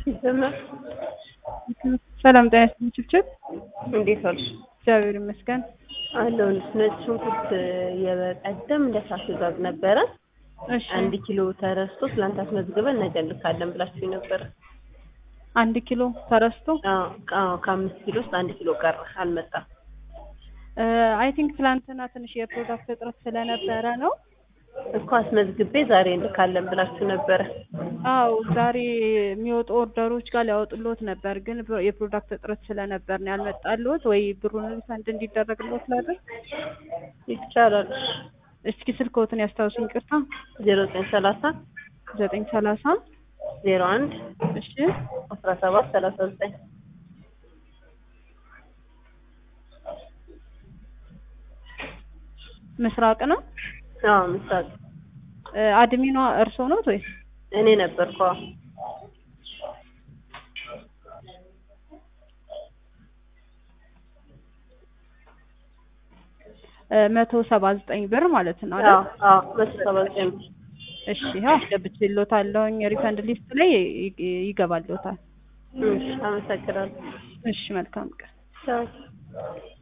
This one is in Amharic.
ይዘመር ሰላም ጤና ይስጥልኝ ችብችብ እንዴት ዋልሽ? እግዚአብሔር ይመስገን። አለሁልሽ። ነጭ ሽንኩርት የበቀደም እንደሳስጋግ ነበረ እሺ አንድ ኪሎ ተረስቶ ትላንት አስመዝግበን ነገ እንልካለን ብላችሁኝ ነበረ። አንድ ኪሎ ተረስቶ አዎ አዎ፣ ከአምስት ኪሎ ውስጥ አንድ ኪሎ ቀረ አልመጣም። አይ ቲንክ ትላንትና ትንሽ የፕሮዳክት እጥረት ስለነበረ ነው። እኮ አስመዝግቤ ዛሬ እንልካለን ብላችሁ ነበረ። አው ዛሬ የሚወጡ ኦርደሮች ጋር ሊያወጡልዎት ነበር፣ ግን ፕሮ- የፕሮዳክት እጥረት ስለነበር ነው ያልመጣልዎት። ወይ ብሩን ሪፈንድ እንዲደረግልዎት ላድርግ? ይቻላል። እስኪ ስልክዎትን ያስታውሱኝ። ቅርታ ዜሮ ዘጠኝ ሰላሳ ዘጠኝ ሰላሳ ዜሮ አንድ እሺ አስራ ሰባት ሰላሳ ዘጠኝ ምስራቅ ነው። አዎ ምሳሌ እ አድሚኗ እርስዎ ነዎት ወይስ? እኔ ነበርኩ። አዎ እ መቶ ሰባ ዘጠኝ ብር ማለት ነው አይደል? አዎ አዎ መቶ ሰባ ዘጠኝ ብር። እሺ ይኸው አስገብቼልዎታለሁኝ። ሪፈንድ ሊስት ላይ ይ- ይገባልዎታል። እሺ አመሰግናለሁ። እሺ መልካም ቀን። ቻው